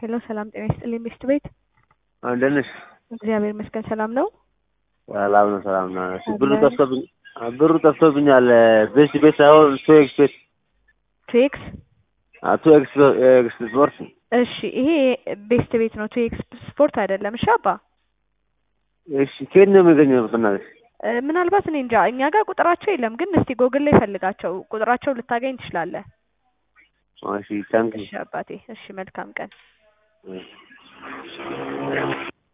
ሄሎ ሰላም ጤና ይስጥልኝ ሚስት ቤት እንደት ነሽ? እግዚአብሔር ይመስገን ሰላም ነው። ሰላም ነው ሰላም ነው። እሺ ብሩ ጠፍቶብኝ ብሩ ጠፍቶብኛል። ቤት ቤት ሳይሆን ቱ ኤክስ ቤት ቱኤክስ ቱ ኤክስ ኤክስ ስፖርት እሺ ይሄ ቤስት ቤት ነው ቱኤክስ ስፖርት አይደለም። እሺ አባ እሺ ከየት ነው የሚገኘው? በእናትሽ እ፣ ምናልባት እኔ እንጃ እኛ ጋር ቁጥራቸው የለም፣ ግን እስቲ ጎግል ላይ ፈልጋቸው ቁጥራቸው ልታገኝ ትችላለህ። እሺ ታንክ እሺ አባቴ፣ እሺ መልካም ቀን። ዩ